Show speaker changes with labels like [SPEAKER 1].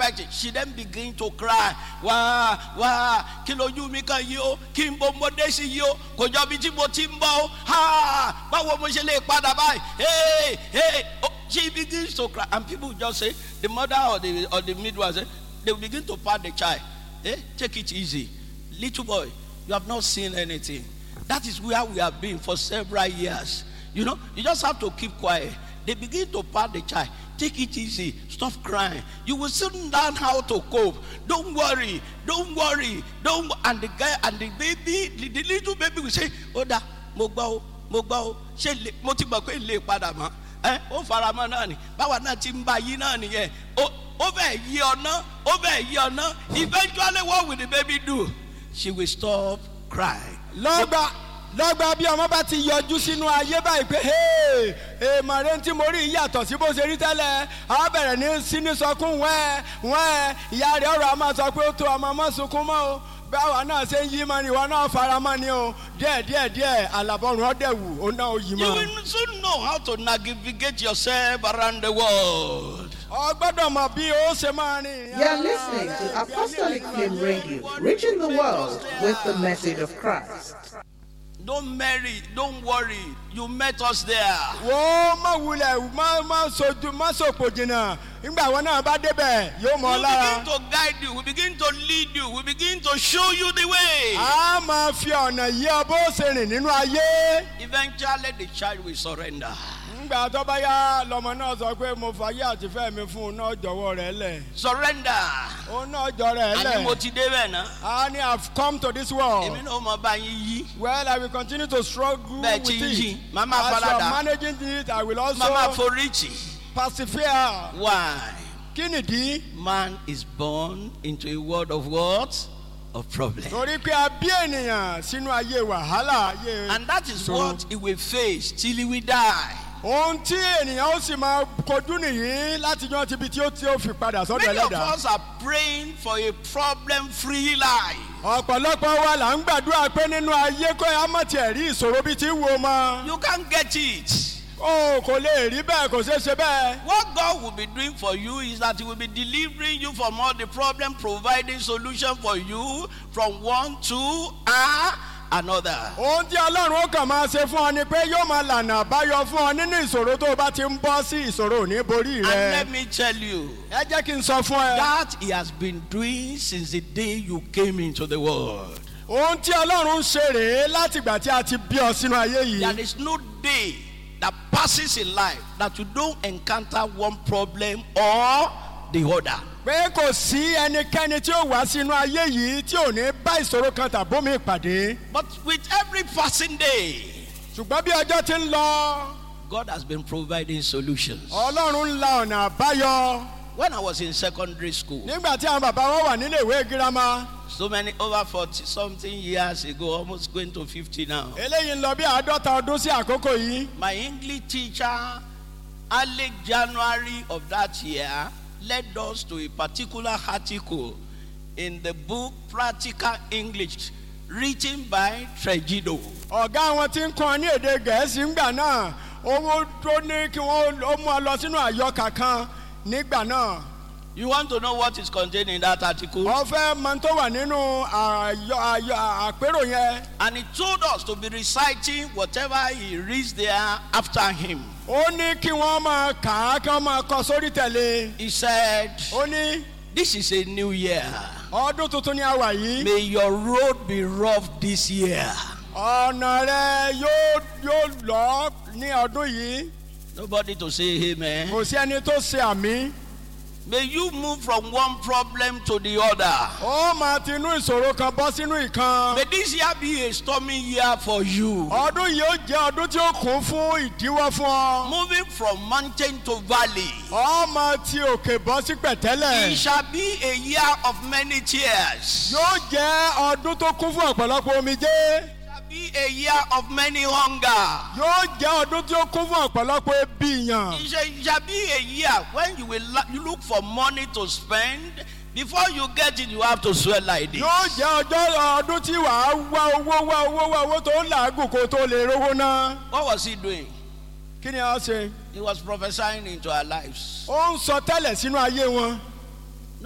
[SPEAKER 1] writing she then begin to cry wá wá kí lójú mi kan yìí o kí n bọ mọdé sí yìí o kò jọ bí tí mo ti ń bọ o ha báwo mo ṣe lè padà báyìí hey hey oh, she begins to cry and people just say the mother or the or the midwife say they will begin to pat the child eh take it easy little boy you have not seen anything that is where we have been for several years you know you just have to keep quiet they begin to pat the child take it easy stop crying you will soon learn how to cope don't worry don't worry don't and the guy and the baby the, the little baby will say oda mo gbọ́ o mo gbọ́ o ṣé lè mo ti gbọ́ pé lè padà mọ́ ẹ ó fara mọ́ náà ni báwa náà ti ń bá yí náà nìyẹn ó ó bẹ̀ yí ọ̀nà ó bẹ̀ yí ọ̀nà eventually what will the baby do she will stop crying.
[SPEAKER 2] lọ́gbà lọ́gbà bí ọmọ bá ti yọjú sínú ayé báyìí pé "Hey, èèmọ̀ rẹ tí mo rí yìí yàtọ̀ sí bó ṣe rí tẹ́lẹ̀ a bẹ̀rẹ̀ ní síní sọkún wẹ́ẹ́ wẹ́ẹ́ ìyá rẹ̀ ọ̀rọ̀ a máa sọ pé ó tó ọmọ mọ́ sunkún mọ́ o báwa náà ṣe ń yí mọ́ ni ìwọ náà fara mọ́ ni o díẹ̀ díẹ̀ díẹ̀ àlàbọ̀rùn ọ̀dẹ̀wù ó náà ó yí
[SPEAKER 1] You
[SPEAKER 2] mọ́.
[SPEAKER 1] will soon know how to navigate yourself around the world.
[SPEAKER 2] ọ gbọ́dọ̀ mọ bí ó ṣe máa rìn.
[SPEAKER 3] You're listening to Apostolic Flame Radio, reaching the world with the message of Christ.
[SPEAKER 1] Don't marry, don't worry. You met us there.
[SPEAKER 2] wo má wulẹ̀ má má sojú má sòpò jìnnà nígbà wọn náà bá débẹ̀ yóò mọ̀
[SPEAKER 1] We
[SPEAKER 2] ọ́ lára.
[SPEAKER 1] begin to guide you, we begin to lead you, we begin to show you the way.
[SPEAKER 2] a máa fi ọ̀nà yí ọ bó ṣe rìn nínú ayé.
[SPEAKER 1] Eventually, the child will surrender.
[SPEAKER 2] nígbà tó bá yá lọmọ náà sọ pé mo fàyè àtìfẹ́ mi fún un náà jọ̀wọ́ rẹ̀ lẹ̀.
[SPEAKER 1] Surrender.
[SPEAKER 2] òun náà jọ rẹ̀
[SPEAKER 1] Àní mo
[SPEAKER 2] lẹ̀.
[SPEAKER 1] ti dé bẹ́ẹ̀ náà.
[SPEAKER 2] a ní have come to this world.
[SPEAKER 1] Èmi náà mọ bá yín yí.
[SPEAKER 2] well i will continue to struggle
[SPEAKER 1] Bẹ́ẹ̀
[SPEAKER 2] with
[SPEAKER 1] tí ń yí,
[SPEAKER 2] it.
[SPEAKER 1] màá máa
[SPEAKER 2] as you
[SPEAKER 1] faradà.
[SPEAKER 2] are managing it i will also
[SPEAKER 1] Mama Foríjì.
[SPEAKER 2] persevere.
[SPEAKER 1] Why?
[SPEAKER 2] kí nìdí?
[SPEAKER 1] Man is born into a world of what? Of problem.
[SPEAKER 2] torí pé a bí ènìyàn sínú ayé wàhálà ayé.
[SPEAKER 1] And that is
[SPEAKER 2] ìṣòro.
[SPEAKER 1] what he will face till he will die.
[SPEAKER 2] ohun tí ènìyàn ó sì máa kojú nìyí láti yan tibi tí ó tí ó fi padà sọ́dọ̀
[SPEAKER 1] Many of
[SPEAKER 2] ẹlẹ́dàá.
[SPEAKER 1] us are praying for a problem free life.
[SPEAKER 2] ọ̀pọ̀lọpọ̀ wa là ń gbàdúrà pé nínú ayé kó ẹ á mọ̀ tiẹ̀ rí ìṣòro bíi ti wo mọ́.
[SPEAKER 1] You can't get it.
[SPEAKER 2] o kò lè rí bẹ́ẹ̀ kò ṣeé ṣe bẹ́ẹ̀.
[SPEAKER 1] What God will be doing for you is that He will be delivering you from all the problem, providing solution for you from one to ah, another.
[SPEAKER 2] ohun tí ọlọ́run ó kàn máa ṣe fún ọ ni pé yóò máa lànà àbáyọ fún ọ nínú ìṣòro tó o bá ti ń bọ́ sí ìṣòro ò ní borí
[SPEAKER 1] And
[SPEAKER 2] rẹ.
[SPEAKER 1] let me tell you,
[SPEAKER 2] ẹ jẹ́ kí n sọ fún ẹ.
[SPEAKER 1] that He has been doing since the day you came into the world.
[SPEAKER 2] ohun tí ọlọ́run ń ṣe rèé látìgbà tí a ti bí ọ sínú ayé
[SPEAKER 1] There
[SPEAKER 2] yìí.
[SPEAKER 1] is no day that passes in life that you don't encounter one problem or the other.
[SPEAKER 2] pé kò sí ẹnikẹ́ni tí ó wá sínú ayé yìí tí ò ní bá ìṣòro kan tàbómi ìpàdé.
[SPEAKER 1] But with every passing day,
[SPEAKER 2] ṣùgbọ́n bí ọjọ́ ti ń lọ
[SPEAKER 1] God has been providing solutions.
[SPEAKER 2] ọlọ́run ń la ọ̀nà àbáyọ.
[SPEAKER 1] When I was in secondary school,
[SPEAKER 2] nígbà tí àwọn bàbá wa wà nílé ìwé girama
[SPEAKER 1] so many over 40 something years ago, almost going to 50 now,
[SPEAKER 2] eléyìí ń lọ bí àádọ́ta ọdún sí àkókò yìí.
[SPEAKER 1] my English teacher, early January of that year, led us to a particular article in the book Practical English, written by Tregido.
[SPEAKER 2] ọ̀gá wọn ti ń kọ́ ní èdè gẹ̀ẹ́sì ńgbà náà owó tó ní kí wọ́n ó mú ọ lọ sínú àyọkà kan nígbà náà.
[SPEAKER 1] You want to know what is contained in that article?
[SPEAKER 2] wọ́n fẹ́ mọ tó wà nínú àyọ àyọ àpérò yẹn.
[SPEAKER 1] And he told us to be reciting whatever he reads there after him.
[SPEAKER 2] ó ní kí wọ́n máa kà á kí wọ́n máa kọ sórí tẹ̀lé.
[SPEAKER 1] He said,
[SPEAKER 2] ó ní
[SPEAKER 1] This is a new year.
[SPEAKER 2] ọdún tuntun ni a wà yìí.
[SPEAKER 1] May your road be rough this year.
[SPEAKER 2] ọ̀nà rẹ yóò yóò lọ ní ọdún yìí.
[SPEAKER 1] Nobody to say amen.
[SPEAKER 2] kò sí ẹni tó ṣe àmì.
[SPEAKER 1] May you move from one problem to the other.
[SPEAKER 2] ó máa ti inú ìṣòro kan bọ́ sínú ìkan.
[SPEAKER 1] May this year be a stormy year for you.
[SPEAKER 2] ọdún yìí ó jẹ́ ọdún tí ó kún fún ìdíwọ́ fún ọ.
[SPEAKER 1] Moving from mountain to valley.
[SPEAKER 2] ọ máa ti òkè bọ́ sí
[SPEAKER 1] It
[SPEAKER 2] pẹ̀tẹ́lẹ̀.
[SPEAKER 1] shall be a year of many tears.
[SPEAKER 2] yóò jẹ́ ọdún tó kún fún ọ̀pọ̀lọpọ̀ omijé.
[SPEAKER 1] It shall be a year of many hunger.
[SPEAKER 2] yóò jẹ́ ọdún tí ó kún fún ọ̀pọ̀lọpọ̀ ebi yàn.
[SPEAKER 1] It shall, it shall be a year when you will la- you look for money to spend. Before you get it, you have to sweat like this.
[SPEAKER 2] yóò jẹ́ ọjọ́ ọdún tí wàá wá owó wá owó wá owó tó ń làágùn kó tó lè rówó ná.
[SPEAKER 1] What was he doing?
[SPEAKER 2] kí ni a ṣe.
[SPEAKER 1] He was prophesying into our lives.
[SPEAKER 2] ó ń sọ tẹ́lẹ̀ sínú ayé wọn.